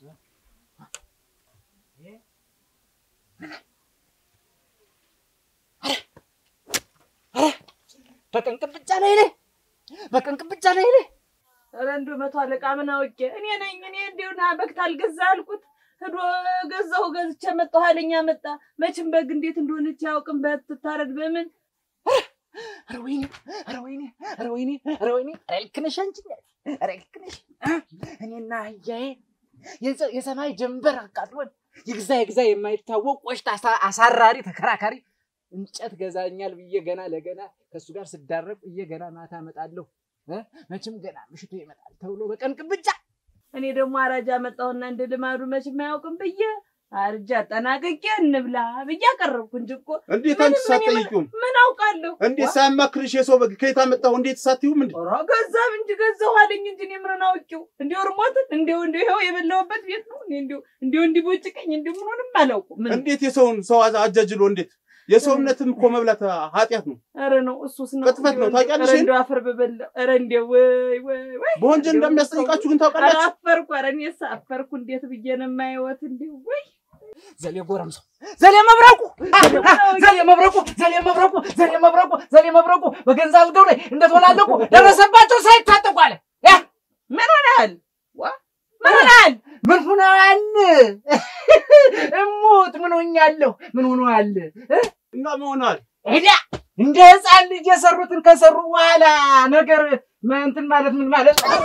በቀንቅን ብቻ ላይ ላይ በቀንቅን ብቻ ላይ ላይ ኧረ እንደው መቶ አለቃ ምን አውቄ እኔ ነኝ እኔ እንዲሁ ና በግ ታልገዛ አልኩት ሂዶ ገዛሁ ገዝቼ መጣሁ አለኝ መጣ መቼም በግ እንዴት እንደሆነች ያውቅም በትታረድ በምን ኧረ ወይኔ ኧረ ወይኔ ኧረ ወይኔ ኧረ ወይኔ ኧረ ልክ ነሽ አንቺ ኧረ ልክ ነሽ እኔና አህያዬ የፀ- የሰማይ ጀንበር አቃጥሎን ይግዛ ይግዛ የማይታወቅ ቆሽት አሳ- አሳራሪ ተከራካሪ እንጨት ገዛኛል ብዬ ገና ለገና ከእሱ ጋር ስዳረቅ ብዬ ገና ማታ እመጣለሁ እ? መቼም ገና ምሽቱ ይመጣል ተብሎ በቀንቅን ብቻ እኔ ደግሞ አራጃ መጣሁና እንደ ልማዱ መቼም አያውቅም ብዬ አርጃ አጠናቅቄ እንብላ ብዬ አቀረብኩ እንጂ እኮ እንዴት ምን- አንቺ ምን- ሳትጠይቂውም ምን አውቃለሁ እንዴት ሳያማክርሽ የሰው በግ ከየት አመጣሁ እንዴት ሳትይውም እንዴ ኧረ ገዛም እንጂ ገዛሁ አለኝ እንጂ እኔ ምንን አውቄው እንዲሁ እርሞትን እንዲሁ እንዲሁ ይኸው የበላሁበት ቤት ነው እኔ እንዲሁ እንዲሁ እንዲቦጭቀኝ እንዲሁ ምኑንም አላውቁም ምን እንዴት የሰውን ሰው አዛ- አጃጅሎ እንዴት የሰው እምነትም እኮ መብላት ኃጢአት ነው ኧረ ነው እሱስ ነው ቅጥፈት ነው። ታውቂያለሽ ኧረ ይሄን? እንደው አፈር በበላው ኧረ እንደው ወይ ወይ ወይ በወንጀል እንደሚያስጠይቃችሁ ግን ኧረ ታውቃላችሁ አፈርኩ ኧረ እኔስ አፈርኩ እንዴት ብዬ ነው የማየወት እንዲሁ ወይ ዘሌ ጎረምሳው ዘሌ መብረቁ ዘሌ መብረቁ ዘሌ መብረቁ ዘሌ መብረቁ ዘሌ መብረቁ በገንዛ አልገው ላይ እንደተወላለቁ ደረሰባቸው ሳይታጠቁ አለ ያ ምን ሆነሃል ምን ሆነሃል ምን ሆነዋል? እሙት ምን ሆኛለሁ? ምን ሆነዋል? እና መሆናል ሄዳ እንደ ህፃን ልጅ የሰሩትን ከሰሩ በኋላ ነገር እንትን ማለት ምን ማለት ነው?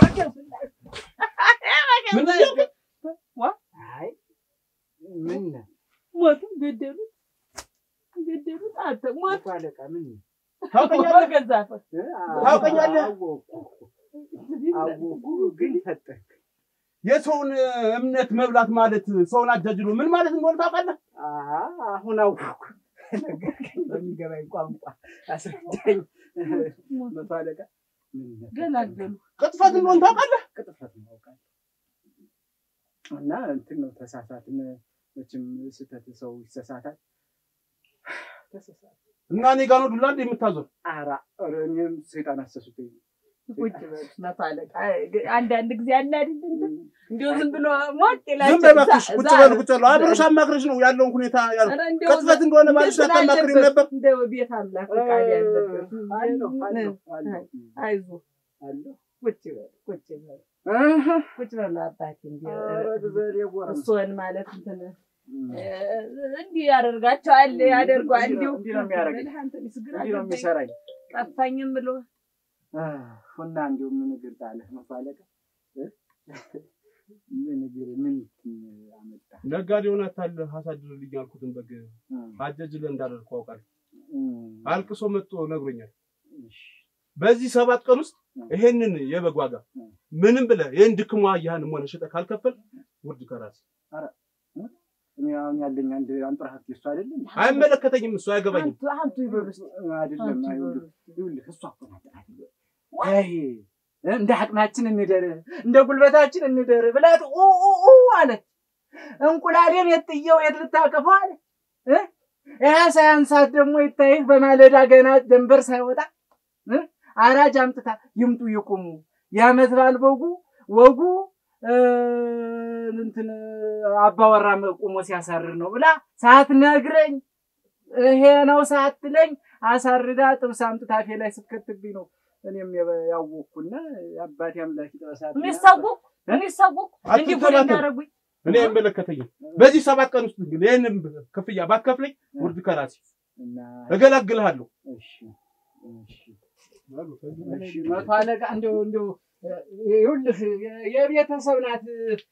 ምን እያልክ? አይ ምን ሞቱ ገደሉት ገደሉት አንተ ሞቱ አለቃ ምን ታውቀኛለህ በገዛ አፈር ታውቀኛለህ? አወኩ ግን ፈጠን የሰውን እምነት መብላት ማለት ሰውን አጃጅሎ ምን ማለት እንደሆነ ታውቃለህ አሁን አወኩ። ነገር ግን በሚገባኝ ቋንቋ አስረዳኝ። መቶ አለቃ ምን ገላገሉ ቅጥፈት እንደሆነ ታውቃለህ ቅጥፈት ነው አውቃለሁ። እና እንትን ነው ተሳሳትን። መቼም ስህተት ሰው ይሰሳታል። ተሳሳት እና እኔ ጋር ነው ዱላ እንደ የምታዞር አራ ኧረ እኔም ሰይጣን አሰሱትኝ። ቁጭ በሉ መቶ አለቃ አንዳንድ ጊዜ አለ አይደል እንትን እንዲሁ ዝም ብሎ ሞቅ ይላል ዝም በይ እባክሽ ቁጭ በሉ ቁጭ በሉ አብረሽ አማክረሽ ነው ያለውን ሁኔታ ያልኩት ኧረ እንደው ቅጥፈት እንደሆነ ባልሽ እንትን አታማክሪም አለበት። ነበር እንደው ቤት አምላክ ፈቃድ ያለበት አለሁ አለሁ አለሁ አይዞህ አለሁ ቁጭ በል ቁጭ በል እህ ቁጭ በል አባቴ እንዲህ ኧረ ግዘል የጎረምሳ እሱን ማለት እንትን እንዲህ ያደርጋቸዋል ያደርገዋል እንዲህ እንዲሁ ነው- እንዲህ ነው የሚያደርገኝ። አንተን ስግራ እንዲህ ነው የሚሰራኝ። ጠፋኝም ብሎ እና እንዲሁ ምን እግር ጣለህ መቶ አለቃ እ? ምን እግር ምን አመጣ? ነጋዴ ሆነ ታለ አሳድርልኝ ያልኩትን በግ አጃጅለ እንዳደርኩ አውቃለሁ አልቅሶ መጥቶ ነግሮኛል በዚህ ሰባት ቀን ውስጥ ይሄንን የበግ ዋጋ ምንም ብለህ ይህን ድክሟ ያህንም ሆነ ሽጠህ ካልከፈል ውርድ ከራስ እኔ አሁን ያለኝ አንድ አንጥራ ሀብት እሱ አይደለም አይመለከተኝም እሱ አይገባኝም አንቱ አንቱ ይበሉ እስኪ አይደለም አንቱ አይውልህ ይበሉ ይኸውልህ እሷ እኮ ናት ጥራት ይበል። አይ እንደ አቅማችን እንደር እንደ ጉልበታችን እንደር ብላት ኡ ኡ ኡ አለች። እንቁላሌን የት ጥየው የት ልታቀፈው አለ እ? ያ ሳያንሳት ደግሞ ይታይህ በማለዳ ገና ደንበር ሳይወጣ እ? አራጅ አምጥታ ይምጡ ይቁሙ የዓመት በዓል በጉ ወጉ እ፣ እንትን አባወራ ቁሞ ሲያሳርር ነው ብላ ሳትነግረኝ ይሄ ነው ሳትለኝ አሳርዳ ጥብስ አምጥታ አፌ ላይ ስትከትብኝ ነው እኔም የበ- ያወቅኩና አባቴ አምላክ ይጥበሳት የሚሳወቁ የሚሳወቁ እንዲህ ጉድ አትንከባከብ። የሚያደርጉኝ እኔ አይመለከተኝም በዚህ ሰባት ቀን ውስጥ ግን ይህንን ክፍያ ባትከፍለኝ ውርድ ከራሴ እና እገላግልሃለሁ እሺ እሺ እሺ መቶ አለቃ እንደው እንደው ይኸውልህ የ- የቤተሰብ ናት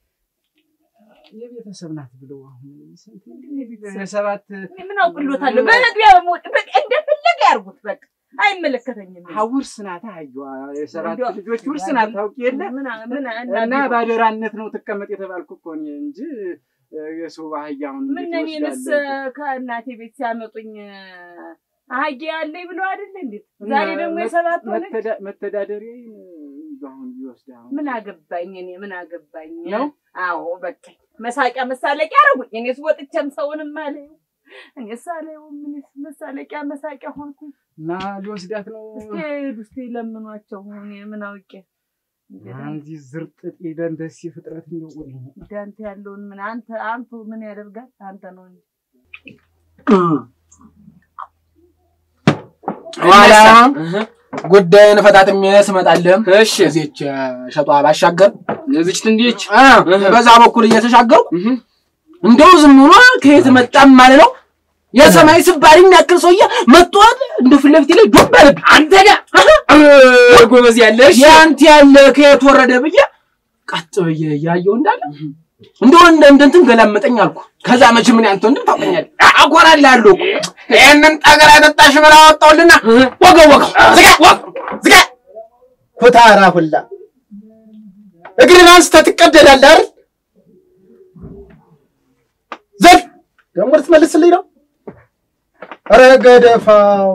የቤተሰብ ናት ብለው አሁን ስንት እንግዲህ ሰባት እኔ ምን አውቅሎታለሁ በመግቢያ በመውጥ በቃ እንደፈለገ ያርጉት በቃ አይመለከተኝም አ- ውርስ ናት አህያዋ የሰባት እንደው- ልጆች ውርስ ናት ታውቂ የለ ምን ምን እና ባደራነት ነው ትቀመጥ የተባልኩ እኮ እኔ እንጂ እ፣ የሰው አህያ አሁን ምን እንዴት እኔንስ ይወስዳል? ከእናቴ ቤት ሲያመጡኝ አህጌ ያለኝ ብሎ አይደለ እንዴት ዛሬ እና ደግሞ መ- የሰባት ሆነች መተዳ- መተዳደሪያዬን እንደው አሁን ቢወስድ አሁን ምን አገባኝ እኔ ምን አገባኝ ነው? አዎ በቃ መሳቂያ መሳለቂያ አረጉኝ እኔስ ወጥቼም ሰውንም አለየው እኔስ አለየው ምንስ መሳለቂያ መሳቂያ ሆንኩኝ እና ሊወስዳት ነው እስኪ ሄዱ እስኪ ለምኗቸው እኔ ምን አውቄ አንዚ ዝርጥጥ ሄደን ደስ ፍጥረት እንደው እንዳንተ ያለውን ምን አንተ አንቱ ምን ያደርጋል? አንተ ነው እንጂ ኋላ ጉዳይን ፈታትሜ ስመጣልህም እሺ እዚች ሸጧ ባሻገር እዚች ትንዲች አ፣ በዛ በኩል እየተሻገሩ እንደው ዝም ብሎ ከየት መጣም ማለት ነው የሰማይ ስባሪ የሚያክል ሰውዬ መጥቷል። እንደ ፊት ለፊቴ ላይ ዱብ አለብኝ። አንተ ጋ ጎበዝ ያለ እሺ ያንተ ያለ ከየት ወረደ ብዬ ቀጥ ብዬ እያየሁ እንዳለ እንደው እንደ እንደ እንትን ገላመጠኝ አልኩ። ከዛ መቼ ምን ያንተ ወንድም ታውቀኛለህ፣ አኮራልሃለሁ እኮ ይሄንን ጠገራ የጠጣሽ ብላ አወጣሁልና ወገው ወገው ዝጋ ወግ ዝጋ ኩታራ ሁላ እግርን አንስተህ ትቀደዳለህ አይደል? ዘል ደግሞ ልትመልስልኝ ነው? ኧረ ገደፋው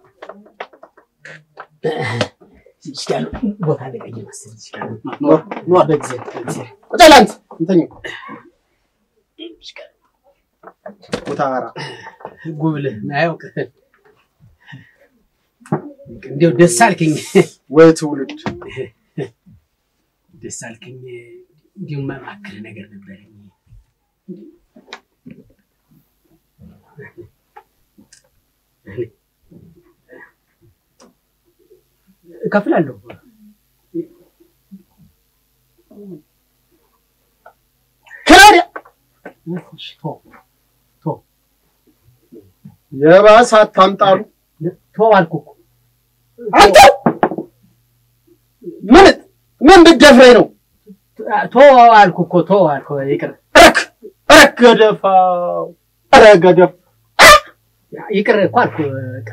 ቦታ ለቀኝ መሰለኝ ይችላል ኖር ኖር በጊዜ በጊዜ ቁጭ በል አንተ እንተኛ ኩታራ ጉብልህ አያውቅ እንዲያው ደስ አልከኝ ወይ ትውልድ ደስ አልከኝ እንዲሁ መማክር ነገር ነበረኝ እከፍላለሁ ክራሪያ እሺ፣ ተው ተው የባሰ አታምጣሉ ተው አልኩህ እኮ አንተ ምን ምን ብትደፍረኝ ነው? ተው አልኩህ እኮ ተው አልኩህ ይቅር ረክ ረክ ገደፋው ኧረ ገደፍ ይቅር እኮ አልኩህ በቃ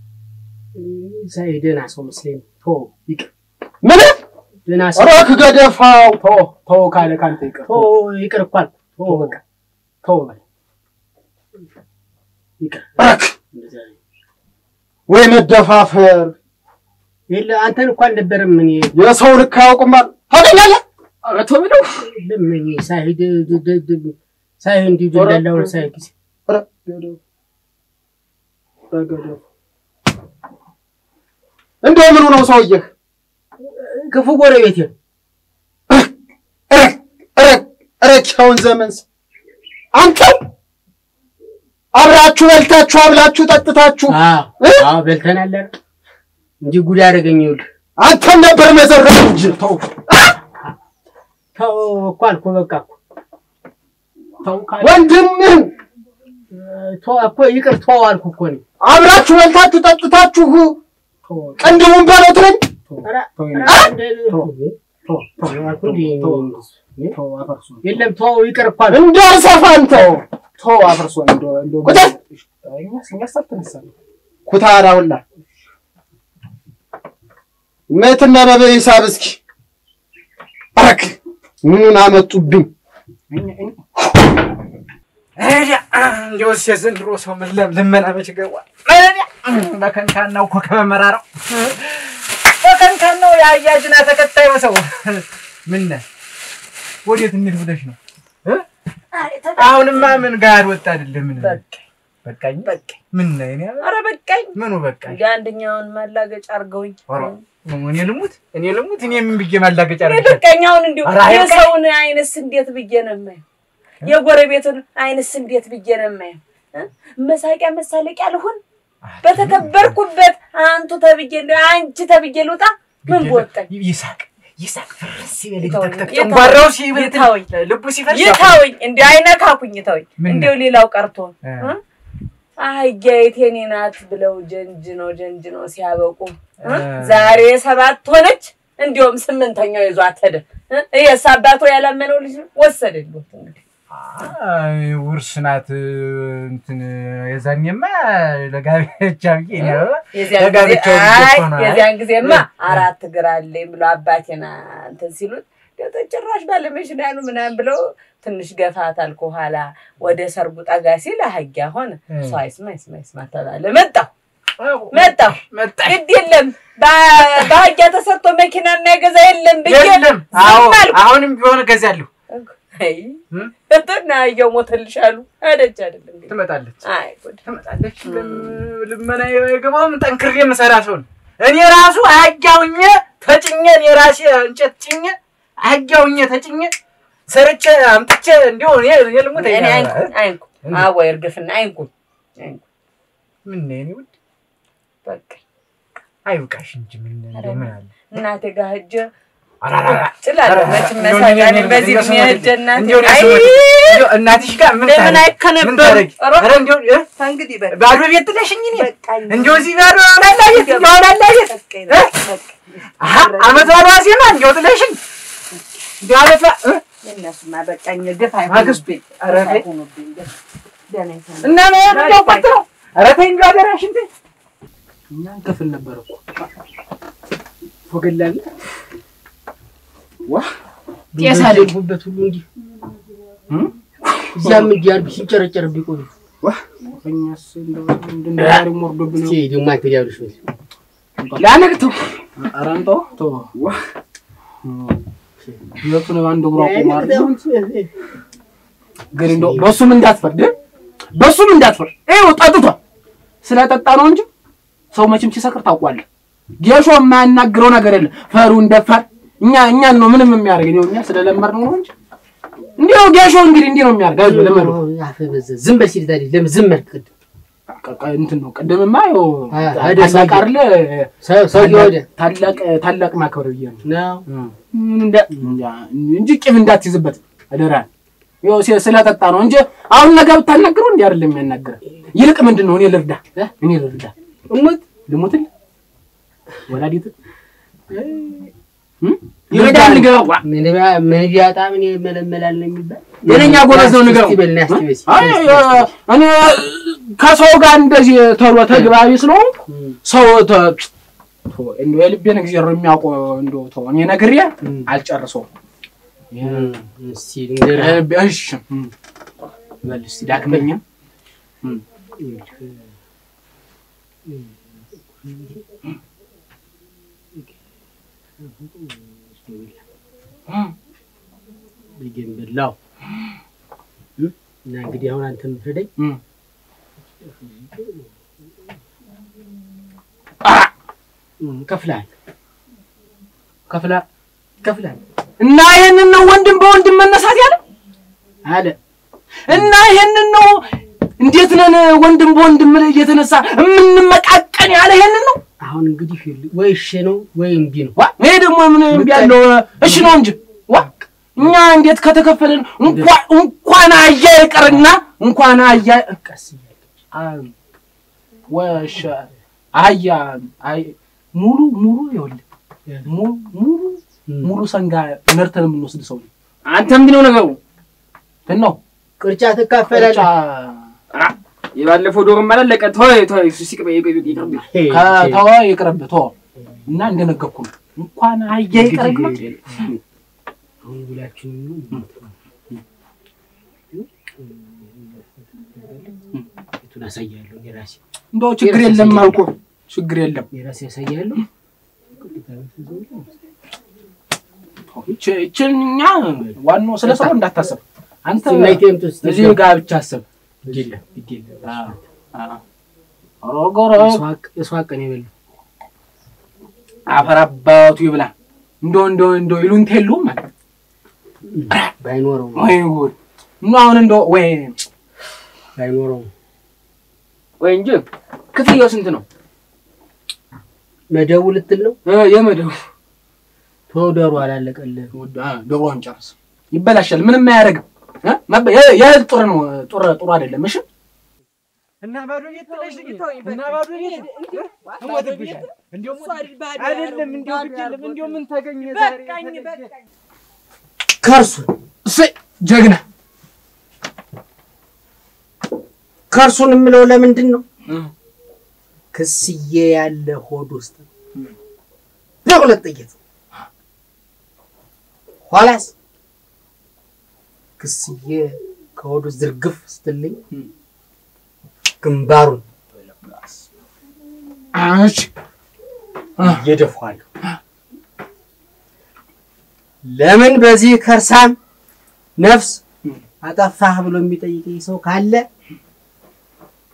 ሳይ ደህና ሰው መስለኝ ተው ይቅር ምን ደህና ሰው ረክ ገደፋው ተው ተው ካለ ካንተ ይቅር ተው ይቅር እኮ አልኩህ ተው በቃ ተው በል ይቅር ረክ እንደዚያ ነው። ወይ መደፋፈር የለ አንተን እኮ አልነበረም እኔ የሰው ልክ አያውቁማል ታገኛለህ ኧረ ተው ብለው ለምን ሳይ ድ- ድ- ድ- ድ- ሳይ እንዲሁ ደላላው ሳይ ጊዜ ኧረ ገደፍ ኧረ ገደፍ እንደው ምኑ ነው ሰውዬህ ክፉ ጎረቤት ነው ረክ ረክ ረክ ያውን ዘመን ሰው አንተው አብራችሁ በልታችሁ አብላችሁ ጠጥታችሁ አዎ እ? አዎ በልተናል አይደል? እንጂ ጉድ አደረገኝ ይኸውልህ አንተን ነበር መዘረፍ እንጂ ተው ተው እኮ አልኩህ በቃ እኮ ተው ካለ ወንድምህን ተው እኮ ይቅር ተው አልኩህ እኮ እኔ አብራችሁ በልታችሁ ጠጥታችሁ ተው ቅንድቡን በለው ትለኝ ኧረ ኧረ ተው ተው ተው አልኩህ እንዴ ተው ተው አፈርሶ የለም ተው ይቅር እኮ አልኩህ እንዳልሰፋ አንተው ተው አፈርሶ እንደው እንደው ቁጭ እኛስ እኛስ አልተነሳንም ኩታራ ሁላ መትና በበሂሳብ እስኪ አረክ ምኑን አመጡብኝ እንዲያውስ የዘንድሮ ሰው ምን ለም- ልመና መች ገባ? በከንካናው ኮከበ መራራው በከንካናው የአያጅና ተከታዩ ሰው ምን ነህ? ወዴት እንሂድ ብለሽ ነው? እ? አሁንማ ምን ጋር ወጣ አይደለም ምን በቃኝ በቃኝ ምን ነህ? እኔ ኧረ በቃኝ። ምኑ በቃኝ? እንደ አንደኛውን ማላገጫ አድርገውኝ ኧረ እኔ ልሙት እኔ ልሙት እኔ ምን ብዬ ማላገጫ እኔ አድርጌ በቃኝ። አሁን እንዲሁ ኧረ አይበቃኝ። የሰውን አይንስ እንዴት ብዬ ነው የማየው? የጎረቤቱን አይንስ እንዴት ብዬ ነው የማየው? እ? መሳቂያ መሳለቂያ ልሁን? በተከበርኩበት አንቱ ተብዬ እንደ አንቺ ተብዬ ልውጣ? ምን በወጣኝ? ይሳቅ ይሳቅ ፍርስ ይበል ይተወኝ፣ ይተክተክ ይተወኝ፣ ጨንጓራው ሲበል ይተወኝ፣ ልቡ ሲፈርስ ይተውኝ፣ እንዲሁ አይነካኩኝ፣ ይተውኝ። ምን እንዲሁ ሌላው ቀርቶ እ። እ? አህያይት የኔ ናት ብለው ጀንጅ ነው ጀንጅ ነው ሲያበቁ እ? እ። ዛሬ ሰባት ሆነች። እንዲሁም ስምንተኛው ይዟት ሄደ። እ? ይሄስ አባቱ ያላመነው ልጅ ነው ወሰደልሁት። እንግዲህ አይ፣ ውርስ ናት እንትን የዛኔማ ለጋብቻ ብዬ እኔ አበባ የዚያን ጊዜ ለጋብቻው ልጅ አይ እኮ ነው። አይ፣ የዚያን ጊዜማ አራት እግር አለኝ ብሎ አባቴና እንትን ሲሉት እንደው ጭራሽ ባለመሽናኑ ምናምን ብለው ትንሽ ገፋታል። ከኋላ ወደ ሰርጉ ጠጋ ሲል አህያ ሆነ። እ። ሰው አይስማ አይስማ አይስማ ተባለ። መጣሁ መጣሁ መጣሽ ግድ የለም በ- በአህያ ተሰርቶ መኪና እና የገዛ የለም ብዬ የለም። ዝም አዎ አልኩ። አሁንም ቢሆን እገዛለሁ። አይ እ? እንትና አህያው ሞተልሽ አሉ። አደች አይደለም እንግዲህ ትመጣለች አይ ጉድ ትመጣለች። ልም- ልመና የገባውም ጠንክሬ የምሰራ ሰው ነኝ። እኔ ራሱ አህያውኜ ተጭኘን የራሴ እንጨት ጭኘ አህያውኜ ተጭኘ ሰርቼ አምጥቼ እንዲሁ እኔ እኔ ልሙት እኔ አይንኩኝ አይንኩኝ አወይ እርግፍና አይንኩኝ አይንኩኝ ምን ነው የእኔ ውድ በቃ አይብቃሽ እንጂ ምን እንደው ምን አለ እናቴ ጋር ሂጅ አራራራ ጭላለሁ መቼም መሳቂያ ነኝ በዚህ እድሜ ሂጅ እናቴ አይ እናትሽ ጋር ምን ለምን ታረጊ? ምን አይከነበርም ታረጊ? ኧረ ኧረ እንዲሁ እ? እንግዲህ በቃ ባዶ ቤት ጥለሽኝ እኔ በቃኝ እንዲሁ እዚህ ባዶ አውላላ ቤት እንዲሁ አውላላ ቤት በቃኝ እ? በቃ አሀ አመት ባዶ ዋዜማ እንዲሁ ጥለሽኝ እንዲሁ አለፋ እ? የእነሱማ በቃኝ ግፍ ማግስቱ አይሆኑብኝ ኧረ ግፍ ተይ አይሆኑብኝ ግፍ ደህና ይሰማል እና ነው እንዲያው ቆጥሮ ኧረ ተይ እንዲሁ አደራሽን ተይ እኛ እንከፍል ነበር እኮ ወገላለ ዋ ጤሳ አደርጉበት ሁሉ እንዲህ እዚያም እንዲህ አድርግ ሲንጨረጨር ቢቆዩ እኛስ እንደው እንድንዳሪ ወርዶብን እስኪ ደግሞ አንተ ዲያብሎስ በል ላነግተው ኧረ እንተው ተው ሁለቱን አንድ እግሯ ቆሞ አይደል ግን እንደው በሱም እንዳትፈርድ እ? በሱም እንዳትፈርድ ይኸው ጠጥቷል ስለጠጣ ነው እንጂ ሰው መቼም ሲሰክር ታውቋለህ ጌሾ የማያናግረው ነገር የለም ፈሩን ደፋር እኛ እኛን ነው ምንም የሚያደርግ ነው እኛ ስለለመድ ነው እንጂ እንዲሁ ጌሾ እንግዲህ እንዲህ ነው የሚያደርግ አይዞህ ልመዱ አፈ በዛ ዝም በል ሲል ታዲያ ለምን ዝም አልክ ቅድም እንትን ነው ቅድምማ ይኸው አ- ታላቅ ሰውዬው- አይደለ ሰው ሰውዬው ወደ ታላቅ ታላቅ ማክበር ብዬ ነው ነው ምን እንደ እንጂ ቂም እንዳትይዝበት አደራ። ይኸው ሲ- ስለጠጣ ነው እንጂ አሁን ነገ ብታናግረው እንዲህ አይደለም የሚያናግረህ። ይልቅ ምንድን ነው እኔ ልርዳ እ? እኔ ልርዳ እሙት ልሙትል ወላዲት ይረዳል ንገረው። ዋ፣ ምን ቢያ- ምን ቢያጣ ምን ይመለመላል ነው የሚባል የእኛ ጎበዝ ነው ንገረው። እስኪ በል ና እስኪ በል እስኪ አይ በል እስኪ። እኔ ከሰው ጋር እንደዚህ ተሎ ተግባቢ ስለሆንኩ እም፣ ሰው ተ- ቶ- እንደው የልቤን እግዚአብሔር ነው የሚያውቀው። እንደው ተው እኔ ነግሬ እም፣ አልጨርሰውም። እም፣ እስኪ ልንገርህ እሺ እም። በል እስኪ ዳግመኛ ልጄን በላው እም፣ እና እንግዲህ አሁን አንተ የምትረዳኝ እም። እም፣ ከፍለሃል ከፍላ ከፍለሃል እና ይሄንን ነው ወንድም በወንድም መነሳት ያለ አለ እና ይሄንን ነው እንዴት ነን ወንድም በወንድም ላይ እየተነሳ የምንመቃቀን ያለ ይሄንን ነው አሁን እንግዲህ ወይ እሺ ነው ወይ እምቢ ነው ዋ ይሄ ደግሞ ምን እምቢ ያለው እሺ ነው እንጂ ዋ እኛ እንዴት ከተከፈለን እንኳን እንኳን አያ ይቀርና እንኳን አያ ቀስ እያለ አ- ወሸ አያ አይ ሙሉ ሙሉ ይኸውልህ ሙሉ ሙሉ እም፣ ሙሉ ሰንጋ ነርተን የምንወስድ ሰው ነው አንተ ምንድን ነው ነገሩ? እንትን ነው ቅርጫ ትካፈላለህ የባለፈው ዶሮም አላለቀ። ተወው ተወው፣ እሱ ሲቅበ ይቅርብ። ሄ፣ ሄ። ከተወ ይቅርብ ተወ እና እንደነገርኩ ነው እንኳን አያ ይቀርና አሁን ብላችሁ ቤቱን አሳያለሁ የራሴ እንደው ችግር የለም አልኩህ ችግር የለም የራሴ ያሳያለሁ ይች- ይችን እኛ ዋናው ስለ ስራው እንዳታስብ አንተ ናይቴምቱ እዚህ ጋር ብቻ አስብ ግድ የለም ግድ የለም አዎ፣ አዎ። ሮጎሮ የስዋቀን የበሉ አፈር አባቱ ይብላ እንደው እንደው እንደው ይሉንታ የለውም ማለት ባይኖረው ወይ ጉድ እና አሁን እንደው ወይ ባይኖረው ወይ እንጂ ክፍያው ስንት ነው? መደቡ ልትል ነው እ የመደቡ ተወደሩ አላለቀልህ ውድ አ ዶሮውን ጨርስ ይበላሻል ምንም አያደርግም እ መበ- የ- የእህል ጡር ነው ጡር ጡር አይደለም እሺ እና ባዶ ቤት ጥለሽ እና ባዶ ቤት እሞትብሻለሁ። እንደው ሞት- አይደለም እንደው ግድ የለም እንደው ምን ተገኘ ዛሬ በቃኝ ተገኘ? በቃኝ ከርሱን እሰይ ጀግና ከርሱን የምለው ለምንድን ነው እ ክስዬ ያለ ሆድ ውስጥ ነው በሁለት ጥይት ኋላስ ክስዬ ከሆዱ ዝርግፍ ስትልኝ ግንባሩን እሺ እየደፋለሁ። ለምን በዚህ ከርሳም ነፍስ አጠፋህ ብሎ የሚጠይቀኝ ሰው ካለ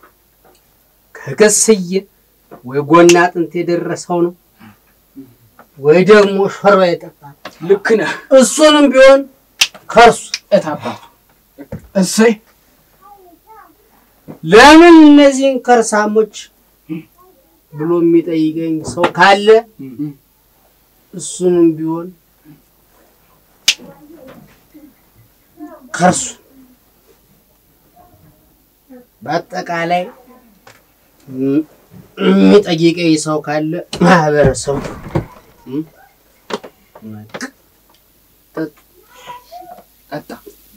ከክስዬ ወይ ጎና አጥንት የደረሰው ነው ወይ ደግሞ ሾርባ ይጠጣል። ልክ ነህ። እሱንም ቢሆን ከርሱ እታባቱ እሰይ ለምን እነዚህን ከርሳሞች ብሎ የሚጠይቀኝ ሰው ካለ እሱንም ቢሆን ከርሱ በአጠቃላይ ም- የሚጠይቀኝ ሰው ካለ ማህበረሰቡ ም? ጠጣ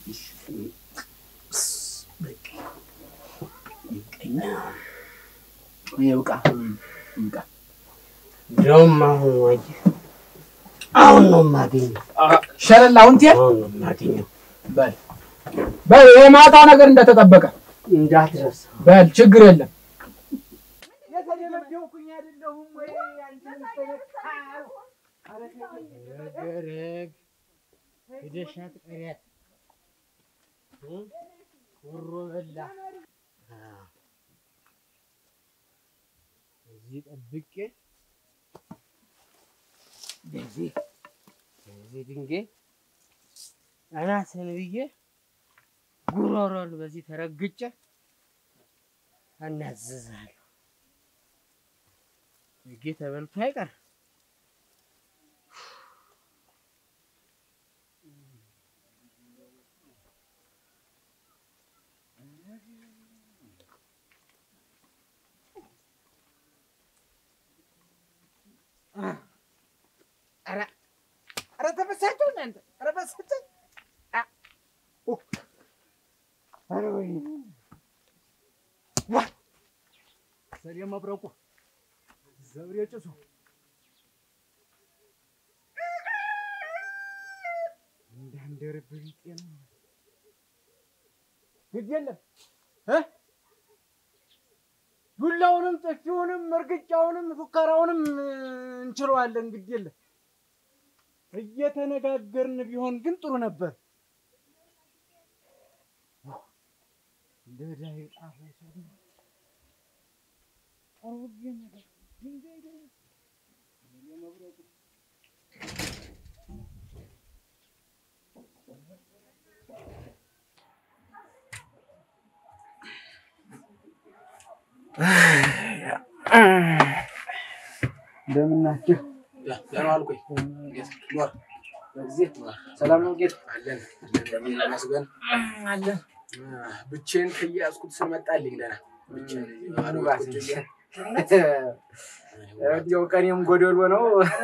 ይብቃ ይብቃ። እንደውም አሁን ወዲህ አሁን ነው የማገኘው። ሸረላ አሁን ትሄድ አሁን ነው የማገኘው። በል በል የማታው ነገር እንደተጠበቀ እንዳትረሳ በል ችግር የለም። የተደበደብኩኝ አይደለሁም ወይ አንተን ተነካው? ኧረ ተይ። ረግ ሂደሻት ቀሪያት ወሮ በላ አዎ። እዚህ ጠብቄ በዚህ በዚህ ድንጋይ አናትን ብዬ ጉሮሮን በዚህ ተረግጬ አናዝዛለሁ። ህጌ ተበልቶ አይቀር ኧረ ተበሳጨሁ እናንተ። ኧረ በሳጨኝ። አ ኦ ኧረ ወይኔ ዋ ሰሌ መብረቁ ዘብሬ ጭሱ እንዳንደርብህ ቢጤ ነው። ግድ የለም እ ዱላውንም ጥፊውንም እርግጫውንም ፉከራውንም እንችለዋለን። ግድ የለም እየተነጋገርን ቢሆን ግን ጥሩ ነበር። እንደ ዳይ ጣፈ እንደምን ናችሁ? ደህና ዋልኩኝ። እንዴት ኖር? በጊዜ ሰላም ነው ጌታ? አለን እንደምን ይመስገን አለን። ብቻዬን ከያዝኩት ስመጣልኝ ደህና ብቻዬን ባዶ ባስ ቁጭ ብዬ እንዲያው ቀኔም ጎደሎ ነው።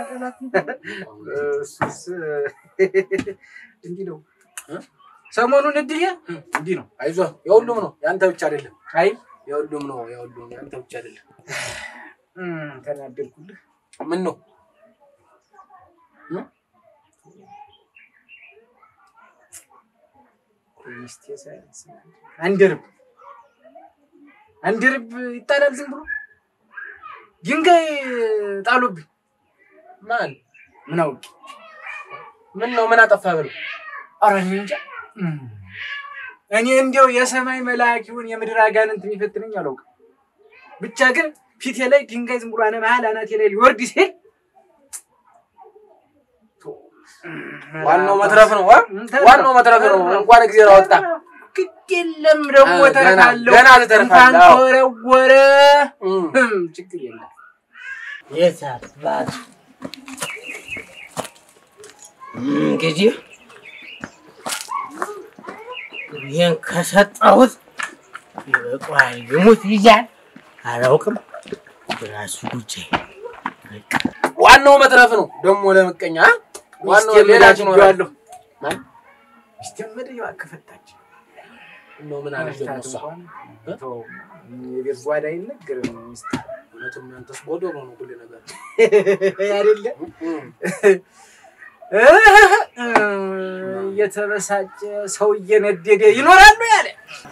እሱስ እንዲህ ነው። ሰሞኑን እድዬ እንዲህ ነው። አይዞህ የሁሉም ነው ያንተ ብቻ አይደለም። አይ የሁሉም ነው የሁሉም ያንተ ብቻ አይደለም። እም፣ ተናደድኩልህ። ምን ነው ሚስቴ ሳያንስ አንድርብ አንድርብ ይጣላል ዝም ብሎ ድንጋይ ጣሉብኝ። ማን ምን አውቄ ምን ነው ምን አጠፋ ብለው ኧረ እኔ እንጃ። እም፣ እኔ እንዲያው የሰማይ መልአክ ይሁን የምድር አጋንንት የሚፈትነኝ አላውቅም። ብቻ ግን ፊቴ ላይ ድንጋይ ዝም ብሎ አነ መሀል አናቴ ላይ ሊወርድ ሲል ዋናው መትረፍ ነው አ? ዋናው መትረፍ ነው። እንኳን እግዚአብሔር አወጣ። ግድ የለም ደግሞ አ፣ ገና- ተረፋለሁ። ገና ትተርፋለህ። እንኳን አዎ። ተወረወረ እም። እም፣ ችግር የለም። የት አባቱ እንግዲህ ይህን ከሰጠሁት ይበቃዋል። ይሙት ይዛል አላውቅም። ራሱ ጉዳይ ዋናው መትረፍ ነው ደግሞ ለምቀኛ አ? ዋናው ሚስቴን ሌላ መዳጅ ይኖራል። ብያለሁ። ማን ሚስቴን መዳጅ ከፈታች ነው ምን አለች ደግሞ እሷ? ተው፣ የቤት ጓዳ አይነገርም። ሚስት እውነትም ያንተስ ጎዶሎ ነው ሁሉ ነገር። አይደለ እም። እየተበሳጨ ሰው እየነደደ ይኖራሉ ያለ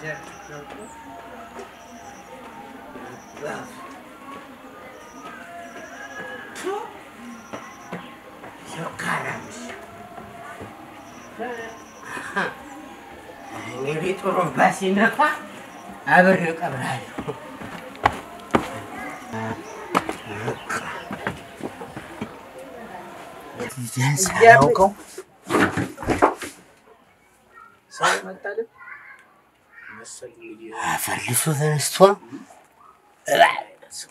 እንግዲህ ጥሩምባ ሲነፋ አብሬ እቀብራለሁ። ሳያውቀው ሰው መጣልን አፈልሶ ተነስቶ እባብ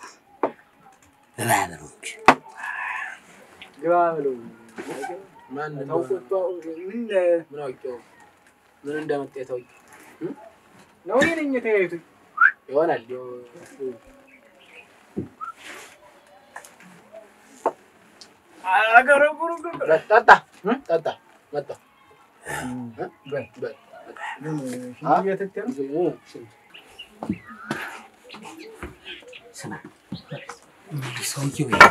እባብ ነው እንጂ ግባ ብለው ማን ተውቆ ምን ምን አውቄው ምን እንደመጣ የታውቂ ነው እኔ ነኝ የተያዩት ይሆናል ያው አገረጉሩ ጠጣ ጠጣ መጣ በል በል ስማ ሰውየው ይሄ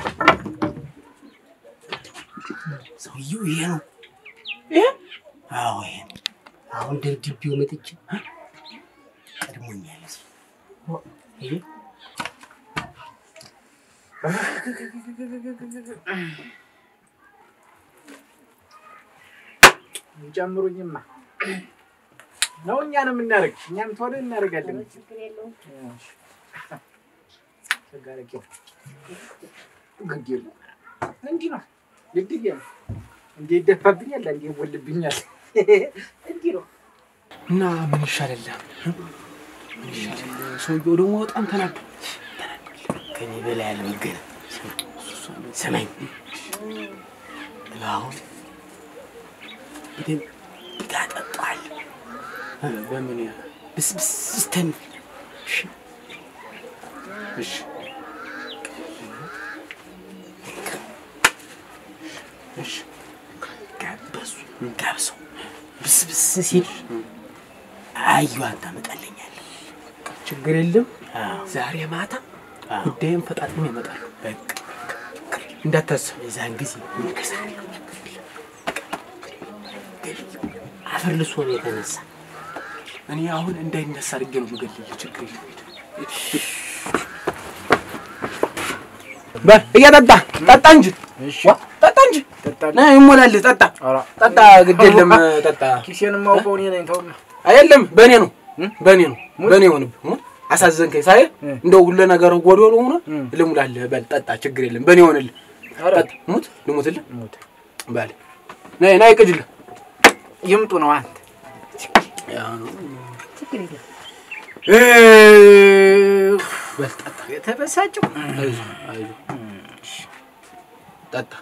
ሰውየው ይሄ ነው። አዎ ይሄ ነው። አሁን ደብድቤው መጥቼ ቀድሞኛል። እዚህ ይሄ ጨምሩኝማ ነው እኛን የምናደርግ እኛም ቶሎ እናደርጋለን። ቸጋረቂው ግድ የለም እንዲህ ነው ግድ የለም እንዴ ይደፋብኛል፣ እንዴ ይወልብኛል። እንዲህ ነው እና ምን ይሻላል? ምን ይሻላል? ሰውየው ደግሞ በጣም ተናዶ ከኔ በላይ አልመገነ ሰማኝ። አሁን በደንብ ታጠጣዋለህ። በምን ብስብስ ስተን እሺ እሺ ጋበሱ ጋብሰው ብስብስ ሲል አዩዋን ታመጣልኛለህ። ችግር የለም። አዎ፣ ዛሬ ማታ አዎ። ጉዳይም ፈጣጥሞ ይመጣሉ። በቃ እንዳታስብ። የዛን ጊዜ እንከሳለሁ። አፈር ልሶ ነው የተነሳ እኔ አሁን እንዳይነሳ አድርጌ ነው የምገልልህ። ችግር የለም። ሂድ፣ ሂድ። በል እያጠጣ ጠጣ እንጂ ዋ፣ ጠጣ እንጂ ና ይሞላልህ። ጠጣ ጠጣ፣ ግድ የለም ጠጣ። ኪሴን የማውቀው እኔ ነኝ። ተውና አይደለም በእኔ ነው በእኔ ነው በእኔ ሆንብህ። ሙት አሳዘንከኝ። ሳይ እንደው ሁሉ ነገር ጎዶሎ ሆኖ ልሙላልህ። በል ጠጣ፣ ችግር የለም በእኔ ሆንልህ። ጠጣ፣ ሙት ልሙትልህ። በል ነይ ነይ፣ ቅጅልህ ይምጡ ነው አንተ በል ጠጣ። የተበሳጨው አይዞህ አይዞህ፣ ጠጣ።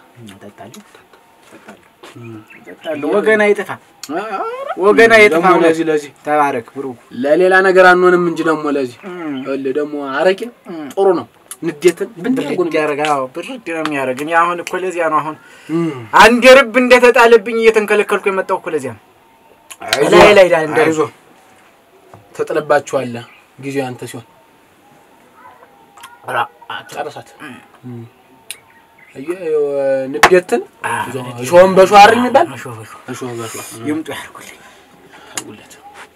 እጠጣለሁ። ወገን አይጥፋ፣ ወገን አይጥፋ። ደግሞ ለዚህ ለዚህ ተባረክ ብሩክ። ለሌላ ነገር አንሆንም እንጂ ደግሞ ለዚህ ይኸውልህ ደግሞ አረቄ ጥሩ ነው። ንዴትን ብድርጉን ብርድ ያደርግ። አዎ ብርድ ነው የሚያደርግ። እኔ አሁን እኮ ለዚያ ነው አሁን አንድ ርብ እንደተጣለብኝ እየተንከለከልኩ የመጣው እኮ ለዚያ ነው። ላይ ላይ ላይ እንደ አይዞህ ተጥለባችኋለህ። ጊዜው አንተ ሲሆን ኧረ ጨረሳት። አየህ ይኸው ንዴትን እሾህን በሾህ አይደል የሚባል እሾህ በሾህ እሾህ በሾህ ይምጡ ያድርጉልኝ። ያድርጉለት።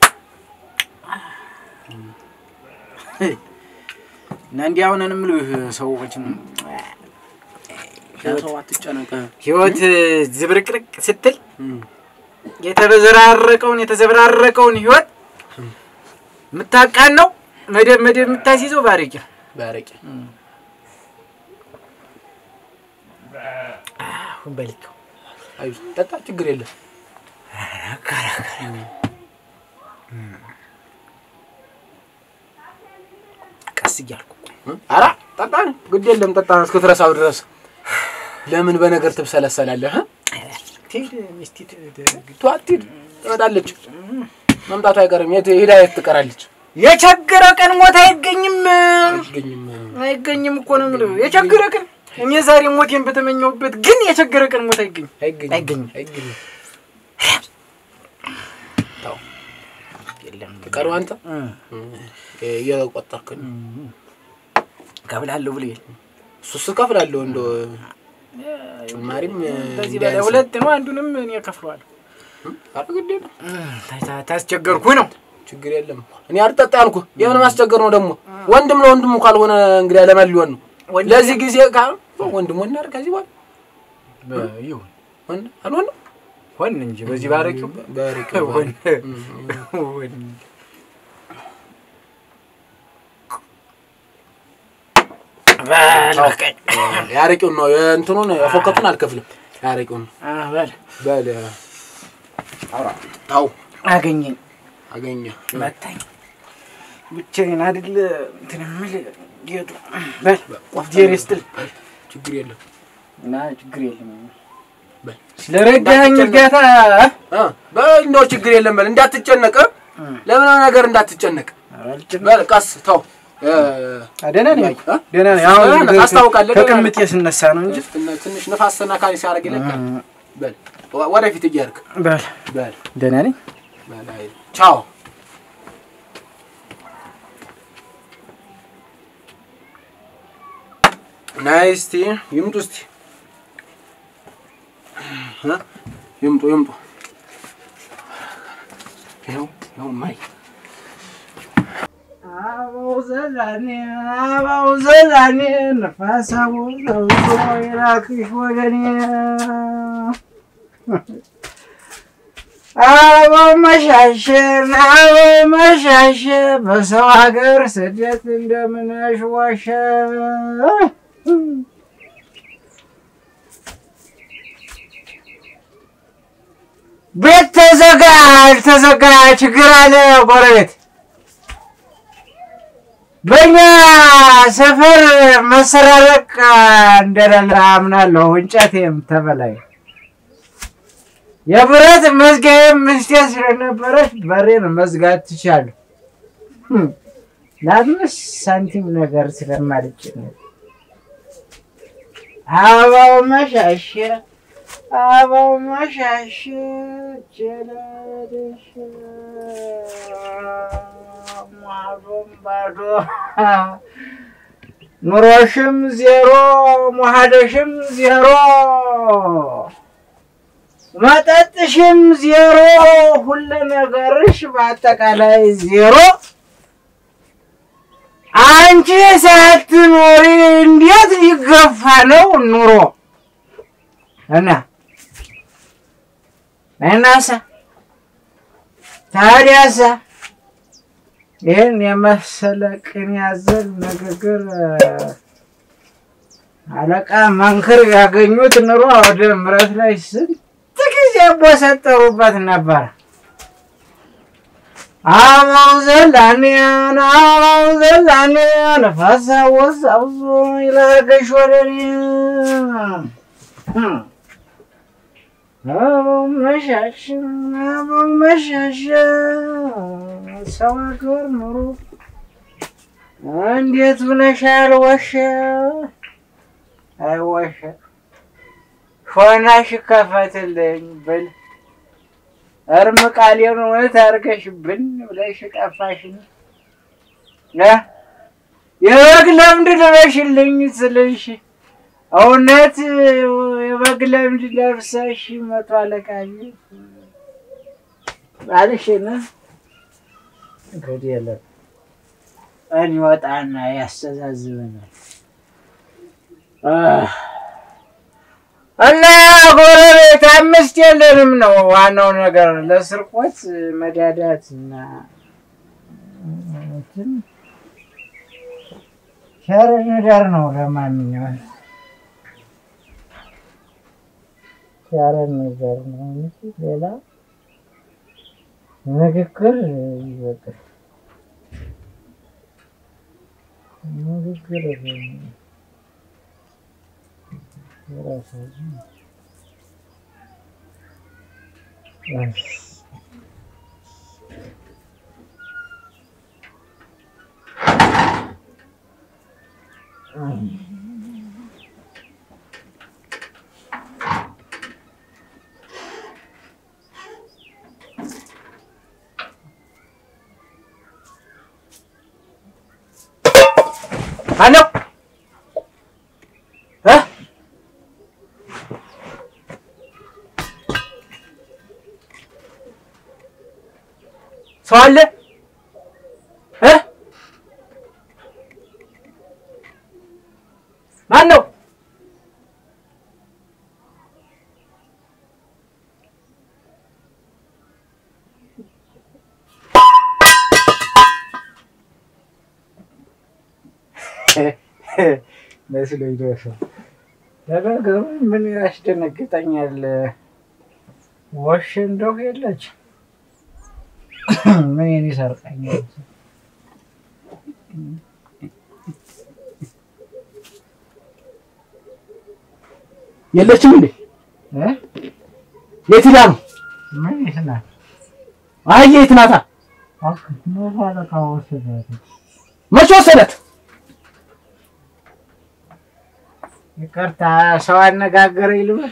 እና እንዲህ አሁን የምልህ ሰዎችን ለሰው አትጨነቅ። ህይወት ዝብርቅርቅ ስትል የተበዘራረቀውን የተዘበራረቀውን ህይወት የምታቃን ነው መደብ መደብ የምታስይዘው ባረቂ ነው። በአረቄ አሁን በልተው አይዞህ ጠጣ፣ ችግር የለም። ቀስ እያልኩ ኧረ ጠጣ፣ ግድ የለም ጠጣ እስክትረሳው ድረስ። ለምን በነገር ትብሰለሰላለህ? እ? ትሄድ ሚስቲ ትሄድ ቷ አትሂድ፣ ትመጣለች። መምጣቱ አይቀርም። የት ሄዳ የት ትቀራለች? የቸገረ ቀን ሞት አይገኝም አይገኝም። አይገኝም እኮ ነው የምልህ። የቸገረ ቀን እኔ ዛሬ ሞቴን በተመኘሁበት ግን የቸገረ ቀን ሞት አይገኝም አይገኝም። አይገኝም። አይገኝም። ተው የለም ቀሩ አንተ እየቆጠርክ ነው። ከብላለሁ ብለህ እሱስ እከፍላለሁ እንደው ጭማሪም በዚህ በላይ ሁለት ነው። አንዱንም እኔ እከፍለዋለሁ። ኧረ ግድ የለም ታ- ታስቸገርኩ ነው ችግር የለም። እኔ አልጠጣ ያልኩህ የምን ማስቸገር ነው ደግሞ? ወንድም ለወንድሙ ካልሆነ እንግዲህ ለማን ሊሆን ነው? ወንድም- ለዚህ ጊዜ ካ ወንድም ወንድ አድርግ ከዚህ በኋላ ይሁን ወንድ አልሆንም ሆን እንጂ በዚህ ባረቂው በርቅ ሆን ሆን ያረቂውን ነው የእንትኑን የፎከቱን አልከፍልም። አረቂውን በል በል አውራ ታው አገኘኝ አገኘ መታኝ ብቻዬን አይደል እንትን የምልህ ጌጡ በል ጄሪ ስትል ችግር የለም እና ችግር የለም በል ስለረዳኸኝ እርዳታ እ በል እንደው ችግር የለም በል እንዳትጨነቅ እ? ለምን ነገር እንዳትጨነቅ በል ቀስ ተው እ፣ ደህና ነኝ እ? ደህና ነኝ ደህና አሁን ነህ፣ ታስታውቃለህ፣ ደህና ነህ። ከቅምጤ ስነሳ ነው እንጂ ትንሽ- ትንሽ ነፋስ ሰናካሪ ሲያደርግ ይለቃል በል ወ- ወደፊት እያርክ በል በል ደህና ነኝ በል አይ ቻው ናይ እስቲ ይምጡ እስቲ እ? ይምጡ ይምጡ ይኸው ይኸው ማይ አበው ዘላኔ አበው ዘላኔ ነፋስ አወዛውዞ የላክሽ ወገኔ አበው መሻሽን አበው መሻሽ በሰው ሀገር ስደት እንደምነሽ ዋሸ ቤት ተዘጋ አልተዘጋ ችግር አለ ጎረቤት በእኛ ሰፈር መሰራረቅ እንደሌለ አምናለሁ። እንጨቴም ተበላይ የብረት መዝጊያዬም ምስቴ ስለነበረች በሬን መዝጋት ትቻለሁ። ህም፣ ለአምስት ሳንቲም ነገር ስለማልጭነት አበባው መሻሸ አበባው መሻሸ ጀለደሽ ማዶም ባዶ ኑሮሽም ዜሮ መሀደሽም ዜሮ መጠጥሽም ዜሮ ሁሉ ነገርሽ በአጠቃላይ ዜሮ አንቺ ሳትኖሪ እንዴት ሊገፋ ነው ኑሮ እና እናሳ ታዲያሳ ይህን የመሰለ ቅን ያዘል ንግግር አለቃ መንክር ያገኙት ኑሮ ወደ ምረት ላይ ስንት ጊዜ ቦሰጠሩበት ነበር። አበው ዘላኔን አበው ዘላኔን ፈሳወስ አብዞ ይለገሽ ወደኔ አበው መሻሽ አበው መሻሽ ሰው ሀገር ኑሮ እንዴት ብለሻል? ወሸ አይ ወሸ ሾናሽ ከፈትልኝ ብል እርም ቃሌን እውነት አድርገሽብን ብለሽ ጠፋሽን እ የበግ ለምድ ልበሽልኝ ስልሽ እውነት የበግ ለምድ ለብሰሽ መቶ አለቃ ቤት ባልሽን እንግዲህ የለም ቀን ይወጣና ያስተዛዝበናል። እና ጎረቤት አምስት የለንም ነው ዋናው ነገር። ለስርቆት መዳዳት እና እንትን ሸር ንደር ነው። ለማንኛውም ሸር ንደር ነው እንጂ ሌላ ንግግር ይበቃል። ንግግር የራሳችን አሎ እ ሰው አለ እ ማን ነው? መስሎኝ ነው። ለነገሩ ምን ያስደነግጠኛል? ወሽ እንደው የለች ምን ይሰርቀኛል? የለችም እንዴ? እ? የት ሄዳ ነው? ምን ይስናል? አይ የት ናታ? መቶ አለቃ ወሰዳት። መቼ ወሰዳት? ይቅርታ ሰው አነጋገረኝ ልበል?